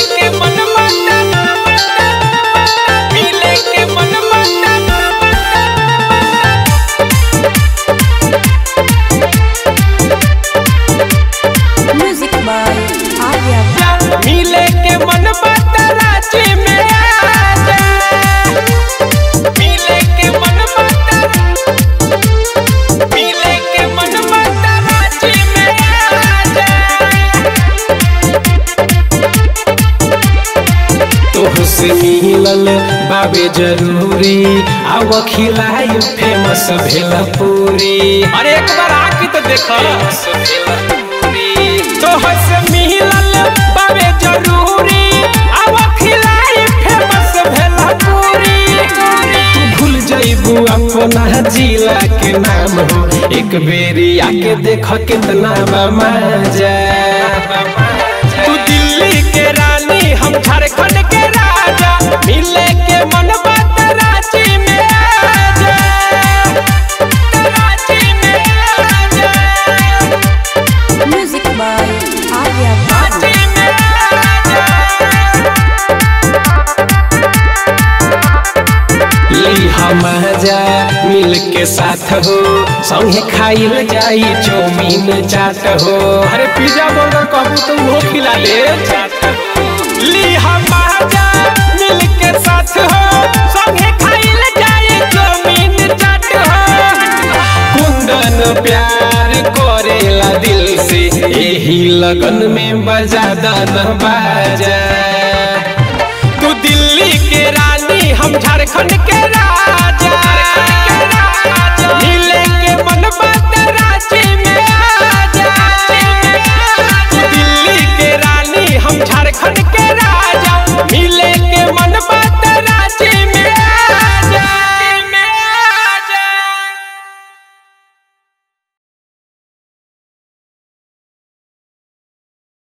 के मन माता मिले के मन माता Music by Arya मिले के मन बात रांची में आजा मिले के मन बात मिले के मन बात रांची में आजा तोहसे मिलल बाबे जरूरी आव खिलाई फेमस भेल पूरी अरे एक बार आके तो देखा तोहसे मिलल बाबे जरूरी आव खिलाई फेमस भेल पूरी तू भूल जइबू अपना जिला के नाम हो एक बेरी आके देख कितना बा मजा तू दिल्ली के रानी हम झारखंड के राजा मिले के मन बात रांची में आजा रांची में आजा Music by Arya रांची में आजा ली हम जा मिल के साथ हो संगे खाइल जाई चौमीन चाट हो अरे पिज्जा बर्गर कहबू तो वो खिला दे ली हम जा मिल के साथ हो संगे खाइल जाई चौमीन चाट हो कुंदन प्यार करेला दिल से यही लगन में बजा दन बाजा तू दिल्ली के रानी हम झारखंड के राजा